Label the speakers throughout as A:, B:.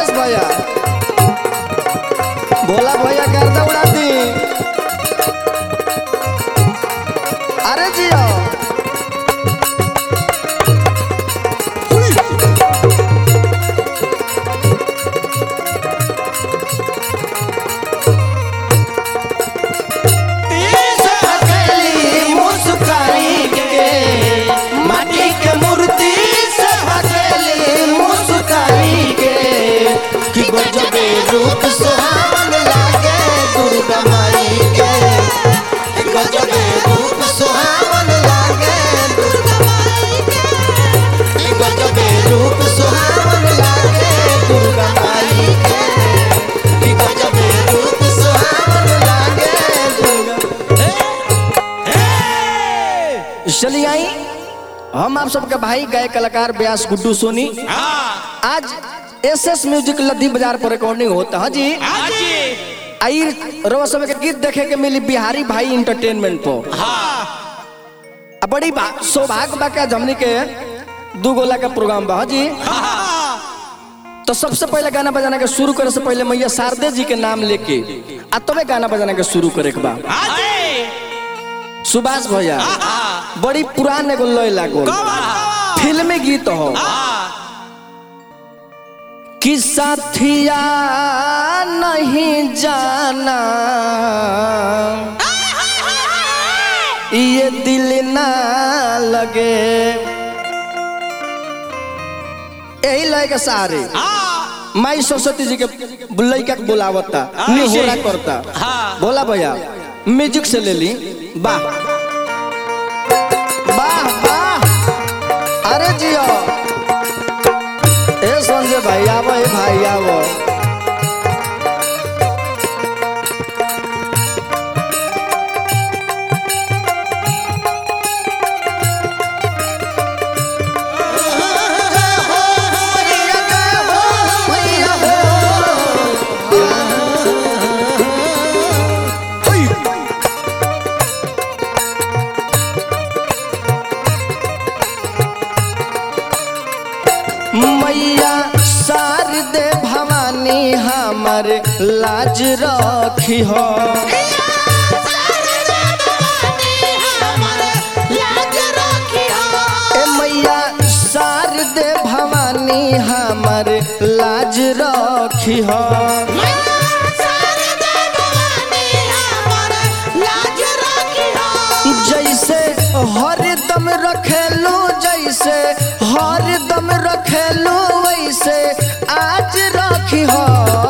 A: अवधेश भैया भोला भैया गर्दा उड़ा दी अरे जियो हथेली मुस्काई के माटी के मूर्ति से हथेली मुस्काई के कि गजबे रूप सुहावन लागे दुर्गा माई के कि गजबे रूप सुहावन लागे दुर्गा माई के कि गजबे रूप सुहावन लागे दुर्गा माई के कि गजबे रूप सुहावन लागे दुर्गा चलिए आई हम आप सबके भाई गायक कलाकार व्यास गुड्डू सोनी आज एस एस म्यूजिक लद्दी बाजार पर रिकॉर्डिंग होता है जी आई रोज समय के गीत देखे के मिली बिहारी भाई इंटरटेनमेंट पर आ बड़ी बा- सौभाग्य बा का हमनी के दू गोला का प्रोग्राम बा हाँ जी तो सबसे पहले गाना बजाना के शुरू करे से पहले मैया शारदे जी के नाम लेके आ तबे गाना बजाना के शुरू करे के बा सुभाष भैया बड़ी पुरान एगो लय लागल फिल्मी गीत हो कि साथिया नहीं जाना ये दिल ना लगे यही लय के सारे माई सरस्वती जी के लड़का के बुलावता निहोरा करता बोला भैया म्यूजिक से ले ली वाह वाह वाह अरे जियो ए संजय भाई आवो ए भाई आवो मैया शारदे भवानी हमर लाज रखी हो ए मैया शारदे भवानी हमर लाज रखी हो जैसे हरदम रखेलू जैसे हरदम रखेलू वैसे आज रखी हो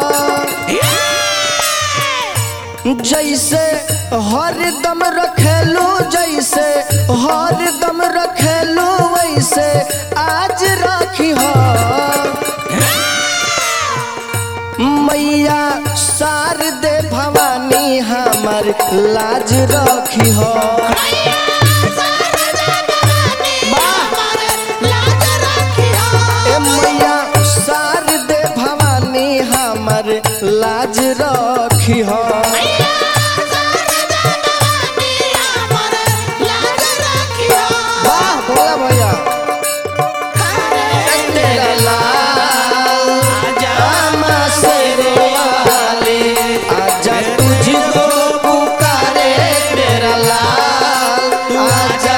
A: जैसे हरदम रखेलू जैसे हरदम रखेलू वैसे आज रखी हो मैया शारदे भवानी हमर लाज रखी हो ए मैया शारदे भवानी हमर लाज रखी हो वाह भोला भैया तेरा लाल आमा शेरे वाले आजा तुझको पुकारे तेरा लाल आजा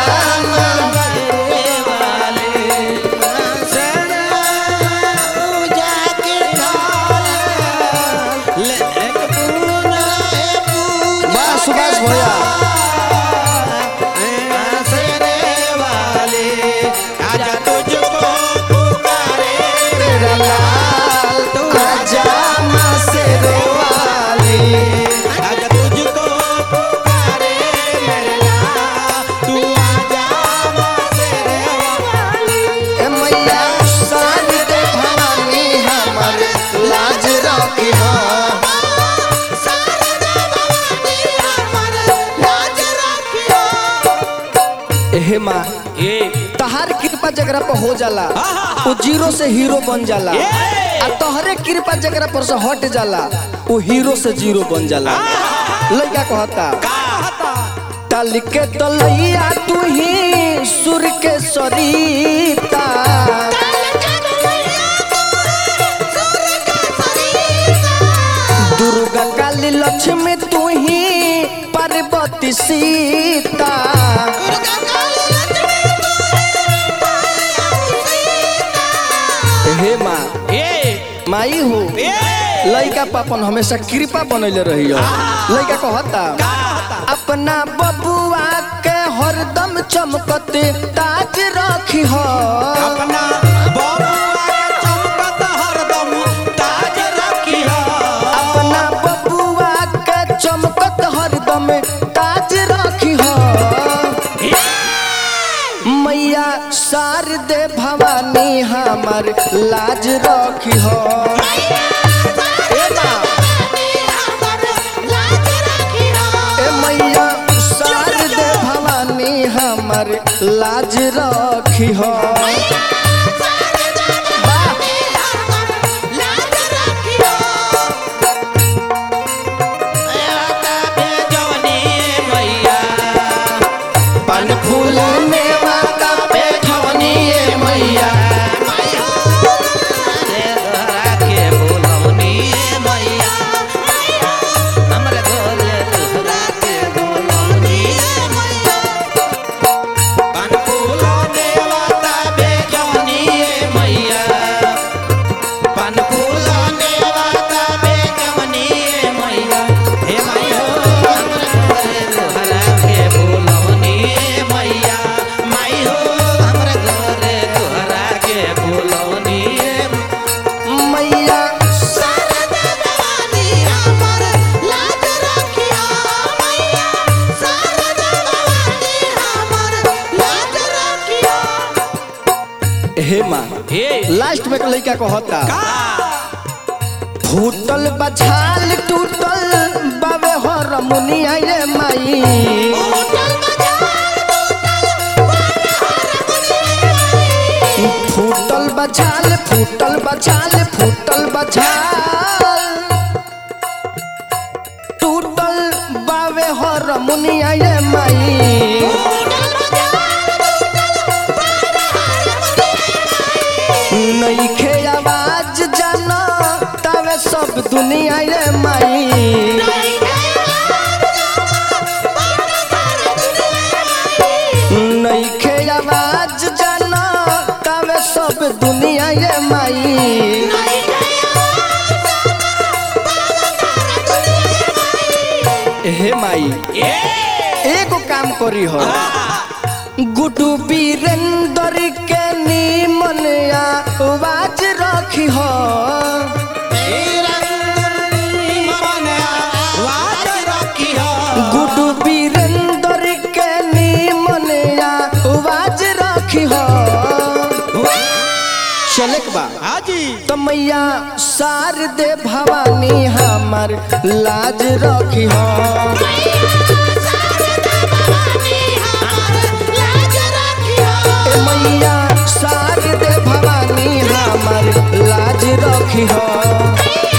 A: वाह सुभाष भैया तेरा लाल आजा माँ शेरे वाली ए मैया शारदे भवानी हमर लाज रखी हो हे माँ तहार कृपा जगरा पर हो जाला वो जीरो से हीरो बन जाला आ तोहरे कृपा जगरा पर से हट जाला वो हीरो से जीरो बन जाला लड़का कहता तल के तलैया तू ही सुर के सरीता काली लक्ष्मी तू ही पार्वती सीता हे माँ
B: ए
A: माई हो
B: ए
A: लइका पापन हमेशा कृपा बनैले रही लइका कहता अपना बबुआ के हरदम चमकते ताज रखी हो
B: अपना बबुआ के चमकत हरदम ताज रखिया
A: अपना बबुआ के चमकत हरदम ताज रखी हो मैया शारदे भवानी हमार लाज रखी हो ए माँ, ए मैया शारदे भवानी हमार लाज रखी हो
B: जवनी मैया
A: पन फूल मेवा का पेठवनी ए मैया
B: रे तोहरा के बोलवनी मैया हमरे घरे तोहरा के बोलवनी पान फूल देवता बेजवनी मैया पान फूल देवता बेजवनी मैया हे मैया हमरे घरे तोहरा के बोलवनी मैया माई हो हमरे घरे तोहरा के बोलवनी
A: मैया हे माँ
B: हे
A: लास्ट में एक लड़का कहता
B: का
A: फूटल बछाल टूटल बाबे हर मुनिया ये माई फूटल बछाल फूटल बछाल फूटल बछाल टूटल बाबे हर मुनिया ये माई नईखे आवाज जाना तवे सब दुनिया ये माई नईखे आवाज जाना तवे सब दुनिया ये माई हे माई
B: ए
A: एगो काम करी हो गुडू वीरेंद्र के नीमन आवाज रखी हो गुडू वीरेंद्र के नीमन आवाज रखी हो चलक बा
B: हाजी
A: तो मैया शारदे भवानी हमार लाज रखी हो ए मैया शारदे भवानी हमार लाज रखी हो